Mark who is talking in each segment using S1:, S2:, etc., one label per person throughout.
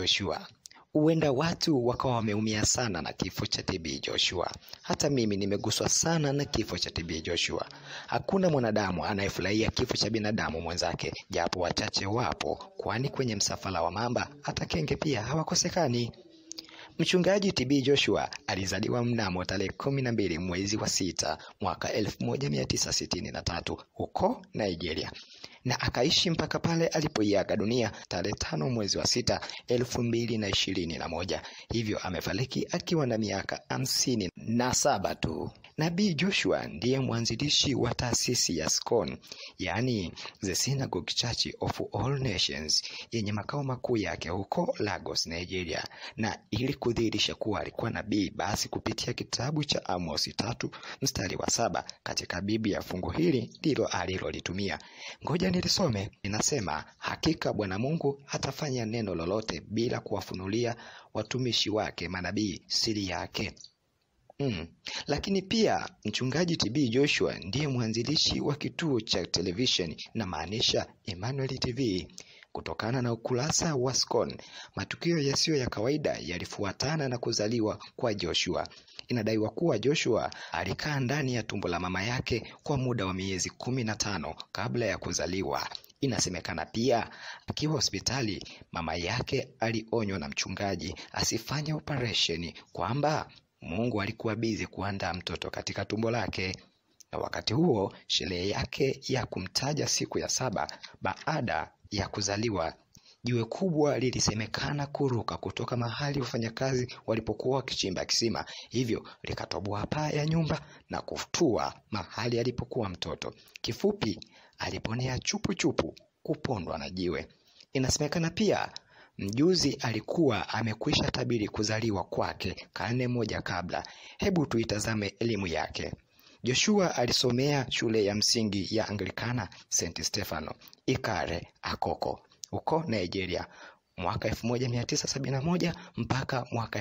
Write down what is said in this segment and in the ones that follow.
S1: Joshua. Huenda watu wakawa wameumia sana na kifo cha TB Joshua. Hata mimi nimeguswa sana na kifo cha TB Joshua. Hakuna mwanadamu anayefurahia kifo cha binadamu mwenzake, japo wachache wapo, kwani kwenye msafara wa mamba hata kenge pia hawakosekani. Mchungaji TB Joshua alizaliwa mnamo tarehe kumi na mbili mwezi wa sita mwaka elfu moja mia tisa sitini na tatu huko Nigeria na akaishi mpaka pale alipoiaga dunia tarehe tano mwezi wa sita elfu mbili na ishirini na moja. Hivyo amefariki akiwa na miaka hamsini na saba tu. Nabii Joshua ndiye mwanzilishi wa taasisi ya SCOAN, yaani The Synagogue Church of All Nations, yenye makao makuu yake huko Lagos, Nigeria. Na ili kudhihirisha kuwa alikuwa nabii, basi kupitia kitabu cha Amosi tatu mstari wa saba katika Biblia, fungu hili ndilo alilolitumia. Ngoja nilisome. Inasema, hakika Bwana Mungu hatafanya neno lolote bila kuwafunulia watumishi wake manabii siri yake. Mm. Lakini pia mchungaji TB Joshua ndiye mwanzilishi wa kituo cha televisheni na maanisha Emmanuel TV. Kutokana na ukurasa wa SCOAN, matukio yasiyo ya kawaida yalifuatana na kuzaliwa kwa Joshua. Inadaiwa kuwa Joshua alikaa ndani ya tumbo la mama yake kwa muda wa miezi kumi na tano kabla ya kuzaliwa. Inasemekana pia akiwa hospitali, mama yake alionywa na mchungaji asifanye operesheni kwamba Mungu alikuwa bizi kuandaa mtoto katika tumbo lake. Na wakati huo sherehe yake ya kumtaja siku ya saba baada ya kuzaliwa, jiwe kubwa lilisemekana kuruka kutoka mahali wafanyakazi walipokuwa wakichimba kisima, hivyo likatoboa paa ya nyumba na kutua mahali alipokuwa mtoto. Kifupi, aliponea chupu chupu kupondwa na jiwe. Inasemekana pia mjuzi alikuwa amekwisha tabiri kuzaliwa kwake karne moja kabla. Hebu tuitazame elimu yake. Joshua alisomea shule ya msingi ya Anglikana St. Stefano Ikare Akoko huko Nigeria mwaka 1971 mpaka mwaka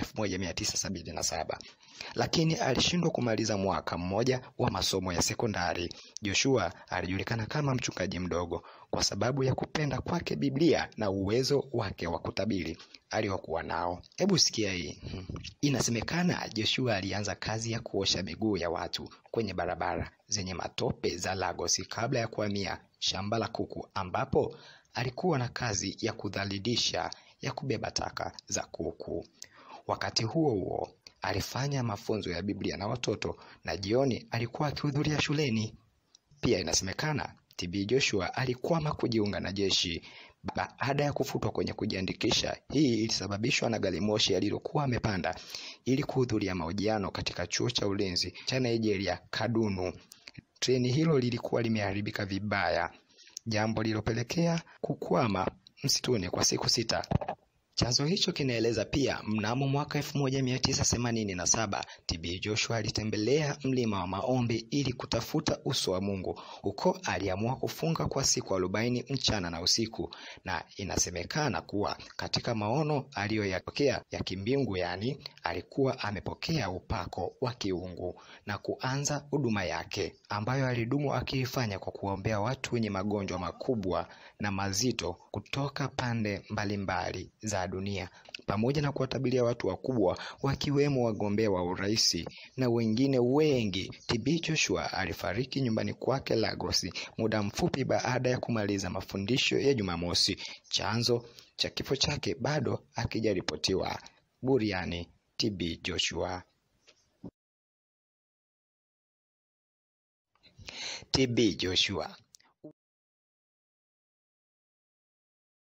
S1: 1977, lakini alishindwa kumaliza mwaka mmoja wa masomo ya sekondari. Joshua alijulikana kama mchungaji mdogo kwa sababu ya kupenda kwake Biblia na uwezo wake wa kutabiri aliokuwa nao. Hebu sikia hii. Inasemekana Joshua alianza kazi ya kuosha miguu ya watu kwenye barabara zenye matope za Lagos kabla ya kuhamia shamba la kuku ambapo alikuwa na kazi ya kudhalilisha ya kubeba taka za kuku. Wakati huo huo alifanya mafunzo ya Biblia na watoto na jioni alikuwa akihudhuria shuleni. Pia inasemekana TB Joshua alikwama kujiunga na jeshi baada ya kufutwa kwenye kujiandikisha. Hii ilisababishwa na gari moshi alilokuwa amepanda ili kuhudhuria mahojiano katika chuo cha ulinzi cha Nigeria, Kaduna. Treni hilo lilikuwa limeharibika vibaya, jambo lililopelekea kukwama msituni kwa siku sita. Chanzo hicho kinaeleza pia mnamo mwaka 1987 TB Joshua alitembelea mlima wa maombi ili kutafuta uso wa Mungu. Huko aliamua kufunga kwa siku arobaini mchana na usiku, na inasemekana kuwa katika maono aliyoyapokea ya kimbingu, yani alikuwa amepokea upako wa kiungu na kuanza huduma yake ambayo alidumu akiifanya kwa kuombea watu wenye magonjwa makubwa na mazito kutoka pande mbalimbali za dunia pamoja na kuwatabiria watu wakubwa wakiwemo wagombea wa urais na wengine wengi. TB Joshua alifariki nyumbani kwake Lagos muda mfupi baada ya kumaliza mafundisho ya Jumamosi. Chanzo cha kifo chake bado hakijaripotiwa. Buriani TB Joshua. TB Joshua